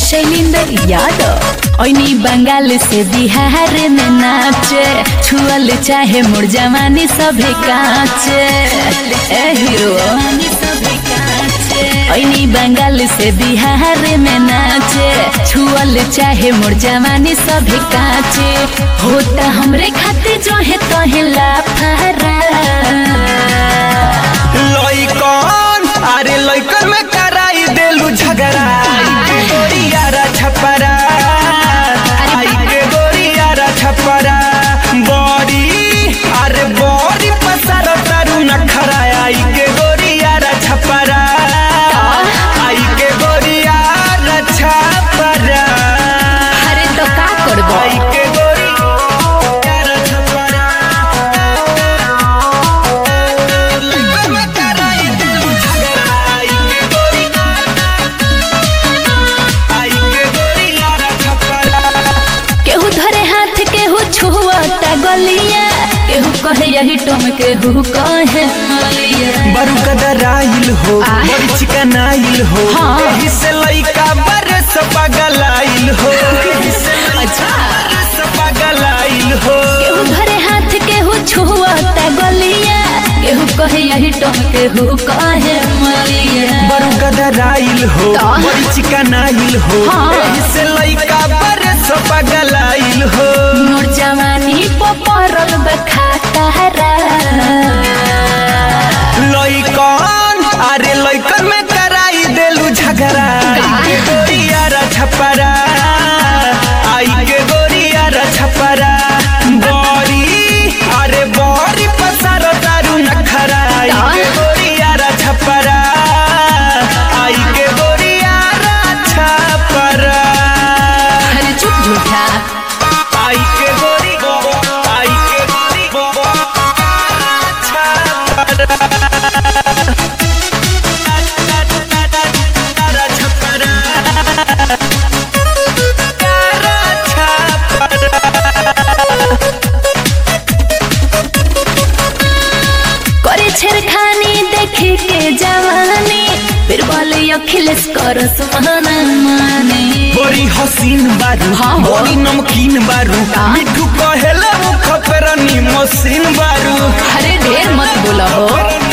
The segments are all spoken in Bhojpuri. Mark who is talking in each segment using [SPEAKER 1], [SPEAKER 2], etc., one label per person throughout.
[SPEAKER 1] शैलेंद्र यादव ओनी बंगाल से बिहार में नाचे छुअल चाहे मोर जवानी सभे काचे ए हीरो ओनी बंगाल से बिहार में नाचे छुअल चाहे मोर जवानी सभे काचे होता हमरे खाते जो है तोहे लाफारा
[SPEAKER 2] लइकन अरे लइकन में कराई देलू झगड़ा आई के गोरियारा छपरा आई के गोरियारा छपरा बड़ी अरे बड़ी पसार तारू नखरा आई के गोरियारा छपरा आई के गोरियारा छपरा
[SPEAKER 1] अरे तो का करबो
[SPEAKER 2] आई के गोरियारा छपरा लइकन में कराई देलू झगड़ा आई के गोरियारा आई के गोरियारा छपरा
[SPEAKER 1] केहू धरे हाथ केहू छुअता गलिया केहू कहे यही टम केहू कहे मलिया
[SPEAKER 2] बरू कदराइल हो
[SPEAKER 1] आ?
[SPEAKER 2] बड़ी चिकनाइल हो
[SPEAKER 1] हाँ।
[SPEAKER 2] एही से लइका बरस पगलाइल हो एही से लइका
[SPEAKER 1] अच्छा।
[SPEAKER 2] बरस पगलाइल हो
[SPEAKER 1] केहू धरे हाथ केहू छुअता गलिया केहू कहे यही टम केहू कहे मलिया
[SPEAKER 2] बरू कदराइल हो
[SPEAKER 1] तो?
[SPEAKER 2] बड़ी चिकनाइल हो
[SPEAKER 1] हाँ।
[SPEAKER 2] एही से लइका बरस पगलाइल हो
[SPEAKER 1] मोर जवानी पपरल बखातारा
[SPEAKER 2] लइकन अरे लइकन में कराई देलू झगड़ा आई के गोरियारा छपरा आई के गोरियारा छपरा बड़ी अरे बड़ी पसार दारू नखरा आई के गोरियारा छपरा आई के गोरियारा छपरा
[SPEAKER 1] अरे चुप झूठा
[SPEAKER 2] आई के गोरी आई के गोरी छपरा
[SPEAKER 1] करे छेड़खानी देखे के जवानी फिर बोले अखिलेश कर सुहाना माने
[SPEAKER 2] बड़ी हसीन बारू
[SPEAKER 1] हाँ हो।
[SPEAKER 2] बड़ी नमकीन बारू
[SPEAKER 1] हाँ।
[SPEAKER 2] मिठू कहेला मुख पेरनी मशीन बारू
[SPEAKER 1] अरे ढेर मत बोला हो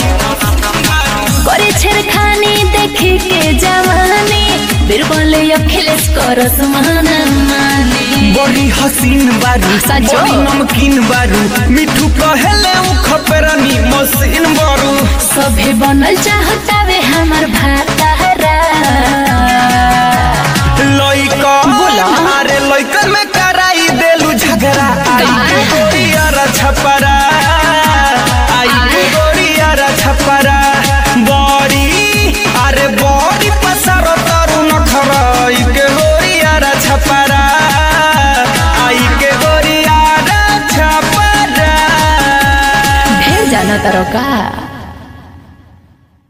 [SPEAKER 1] करे छेड़खानी देखे के जवानी फिर बोले अखिलेश कर सुहाना माने
[SPEAKER 2] बड़ी हसीन बारू
[SPEAKER 1] सचो?
[SPEAKER 2] बड़ी नमकीन बारू मिठू कहेले मुख पेरनी मशीन बारू
[SPEAKER 1] सभे बनल चाहता वे हमर भातारा
[SPEAKER 2] लइकन
[SPEAKER 1] बोला।
[SPEAKER 2] अरे लइकन में कराई देलू झगड़ा आई के
[SPEAKER 1] का?
[SPEAKER 2] गोरियारा छपरा आई के
[SPEAKER 1] आय।
[SPEAKER 2] गोरियारा छपरा बड़ी अरे बड़ी पसार तारू नखरा आई के गोरियारा छपरा आई के गोरियारा छपरा
[SPEAKER 1] ढेर जाना तारो का